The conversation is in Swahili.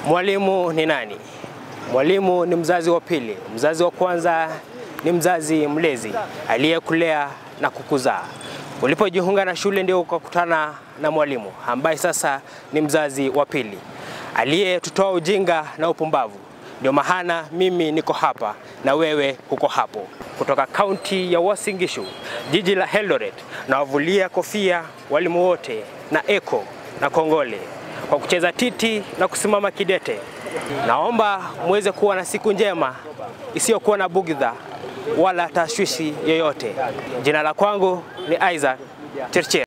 Mwalimu ni nani? Mwalimu ni mzazi wa pili. Mzazi wa kwanza ni mzazi mlezi aliyekulea na kukuzaa. Ulipojiunga na shule ndio ukakutana na mwalimu ambaye sasa ni mzazi wa pili aliyetutoa ujinga na upumbavu. Ndio maana mimi niko hapa na wewe uko hapo. Kutoka kaunti ya Uasin Gishu, jiji la Eldoret, na wavulia kofia walimu wote na eko na kongole kwa kucheza titi na kusimama kidete. Naomba muweze kuwa na siku njema isiyokuwa na bugdha wala tashwishi yoyote. Jina la kwangu ni Isaac Chirchir.